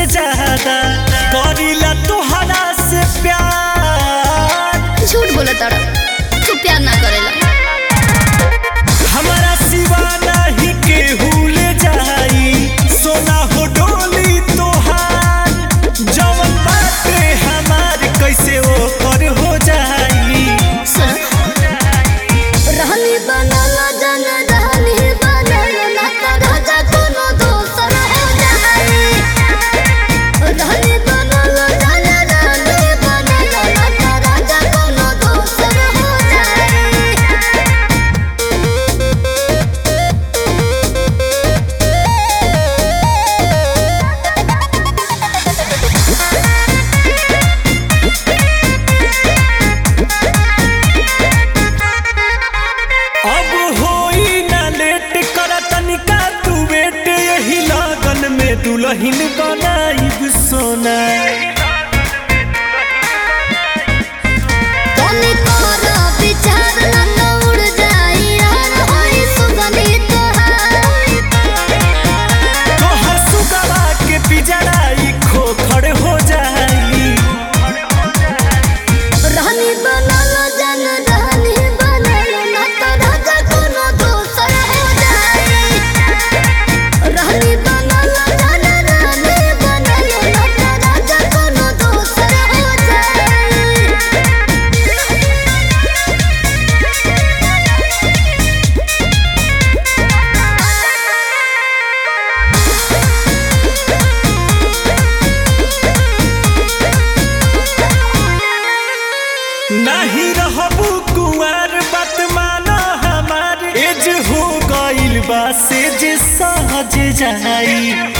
ज्यादा करीला तोहरा से प्यार झूठ बोला तारा तू प्यार ना करेला हमारा सिवा नहीं केहू ले जाई सोना हो डोली तोहार जवन बाटे हमार कैसे ओकर हो जाई सुन रहनी बनल जन रहनी बनल ना तो राजा कोनो दोसर हो जाई रहनी बनल जन रहनी बनल ना तो राजा कोनो दोसर हो जाई अब होई ना लेट कर तनिका तू बेट यही लगन में दुल्हन बनाई सोना तनी तोरा विचार ना तो उड़ जाई यार होई सुगंधी तोहार तोहर सुगवा के पिजड़ाई खोखड़ हो जाई रहनी बनल जन रहनी बनल ना तो राजा कोनो दोसर हो जाई रहनी बनल जन रहनी बनल ना तो राजा कोनो दोसर हो जाई नहीं रहबू कुंवर बात माना हमार एज हो गइल बा से जे सहज जाई